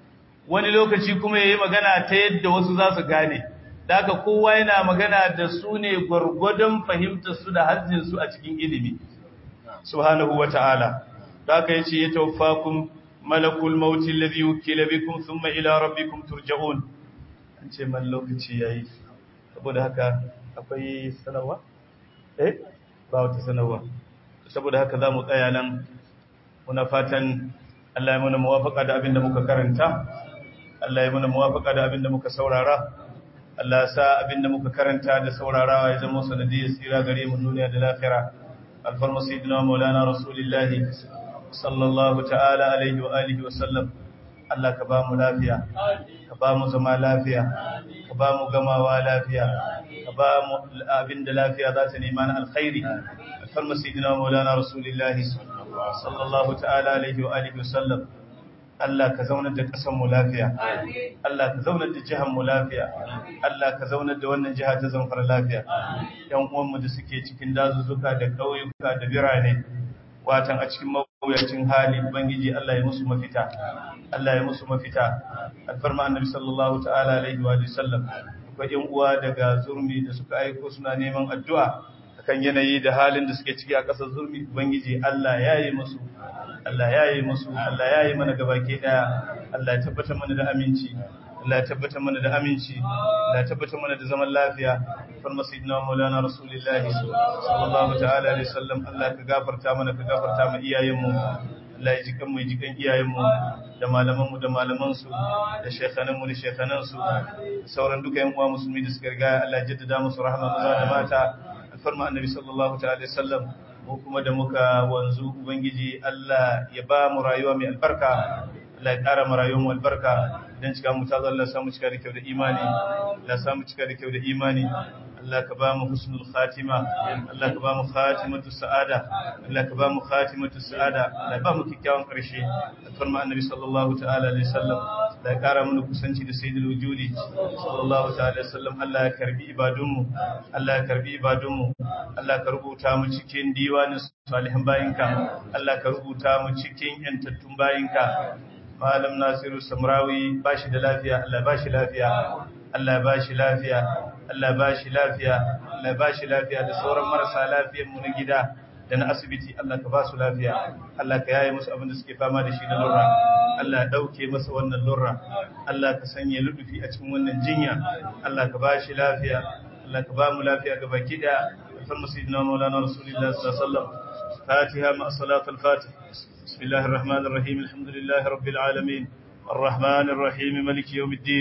wani lokaci kuma yayi magana ta yadda wasu za su gane da haka kowa yana magana da su ne gwargwadon fahimtar su da hazzin su a cikin ilimi subhanahu wa ta'ala da haka yace ya tawaffakum malakul maut alladhi wukila bikum thumma ila rabbikum turja'un an ce man lokaci yayi saboda haka akwai sanarwa eh ba wata sanarwa saboda haka za mu tsaya nan muna fatan Allah ya muna muwafaka da abin da muka karanta Allah ya muna muwafaka da abin da muka saurara Allah ya sa abin da muka karanta da saurarawa ya zama sanadiyar tsira gare mu duniya da lafiya alfarma sayyidina maulana rasulullahi sallallahu ta'ala alaihi wa alihi wa sallam Allah ka ba mu lafiya ka ba mu zama lafiya ka ba mu gamawa lafiya ka ba mu abin da lafiya za ta nema na alkhairi alfarma sayyidina maulana rasulullahi sallallahu ta'ala alaihi wa alihi wasallam Allah ka zaunar da ƙasar mu lafiya Allah ka zaunar da jihar mu lafiya Allah ka zaunar da wannan jiha ta Zamfara lafiya yan uwan mu da suke cikin dazuzzuka da ƙauyuka da birane watan a cikin mawuyacin hali ubangiji Allah ya musu mafita Allah ya musu mafita alfarma annabi sallallahu ta'ala alaihi wa sallam akwai yan uwa daga zurmi da suka aiko suna neman addu'a akan yanayi da halin da suke ciki a ƙasar zurmi ubangiji Allah ya yi musu Allah ya yi musu Allah ya yi mana gabaki daya Allah ya tabbatar mana da aminci Allah ya tabbatar mana da aminci Allah ya tabbatar mana da zaman lafiya farma sayyidina maulana rasulullahi sallallahu ta'ala alaihi wasallam Allah ka gafarta mana ka gafarta mu iyayenmu Allah ya jikan mu jikan iyayenmu da malamanmu da malamansu da shekhananmu da shekhanansu sauran duka yan uwa musulmi da suka riga Allah ya jaddada musu rahama maza da mata alfarma annabi sallallahu ta'ala alaihi wasallam mu kuma da muka wanzu ubangiji Allah ya ba mu rayuwa mai albarka Allah ya ƙara mu rayuwar mu albarka idan cika mu ta Allah samu cika da kyau da imani Allah samu cika da kyau da imani Allah ka ba mu husnul khatima Allah ka ba mu khatimatu sa'ada Allah ka ba mu khatimatu sa'ada Allah ba mu kikkiawan ƙarshe alfarma annabi sallallahu ta'ala alaihi wasallam da ya ƙara mana kusanci da sayyidul wujudi sallallahu ta'ala alaihi wasallam Allah ya karbi ibadunmu Allah ya karbi ibadunmu Allah ka rubuta mu cikin diwanin salihan bayinka Allah ka rubuta mu cikin yantattun bayinka Malam Nasiru Samrawi ba shi da lafiya, Allah ba shi lafiya, Allah ba shi lafiya, Allah ba shi lafiya, Allah ba shi lafiya da sauran marasa lafiyar mu na gida da na asibiti Allah ka ba su lafiya, Allah ka yaye musu abin da suke fama da shi na lura, Allah ya ɗauke masa wannan lura, Allah ka sanya ludufi a cikin wannan jinya, Allah ka ba shi lafiya, Allah ka ba mu lafiya ga baki da alfarma sayyidina Maulana Rasulullah sallallahu alaihi wasallam. فاتحة مع صلاة الفاتح بسم الله الرحمن الرحيم الحمد لله رب العالمين الرحمن الرحيم ملك يوم الدين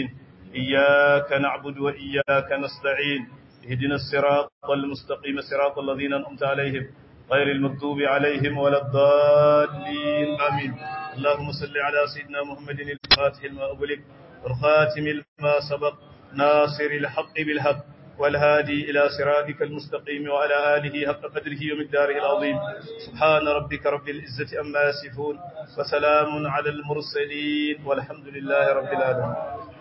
إياك نعبد وإياك نستعين اهدنا الصراط المستقيم صراط الذين أنعمت عليهم غير المكتوب عليهم ولا الضالين آمين اللهم صل على سيدنا محمد الفاتح لما أغلق والخاتم لما سبق ناصر الحق بالحق والهادي إلى صراطك المستقيم وعلى آله حق قدره ومقداره العظيم سبحان ربك رب العزة أما يصفون وسلام على المرسلين والحمد لله رب العالمين